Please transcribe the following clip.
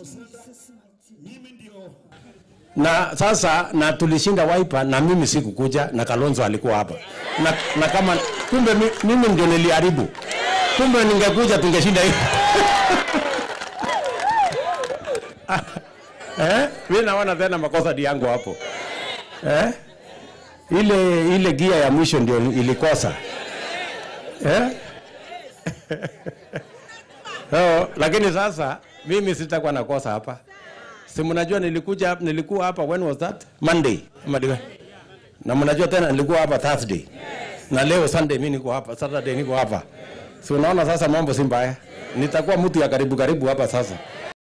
na sasa na tulishinda Wiper na mimi sikukuja na Kalonzo alikuwa hapa na, na kama kumbe mi- mimi ndio niliharibu, kumbe ningekuja tungeshinda hiyo eh? Mimi naona tena makosa ni yangu hapo eh? Ile ile gia ya mwisho ndio ilikosa eh? so, lakini sasa mimi sitakuwa nakosa hapa si mnajua nilikuja hapa- nilikuwa hapa when was that Monday ama diwe na mnajua tena nilikuwa hapa Thursday na leo Sunday mimi niko hapa Saturday niko hapa si unaona sasa mambo si mbaya nitakuwa mtu ya karibu karibu hapa sasa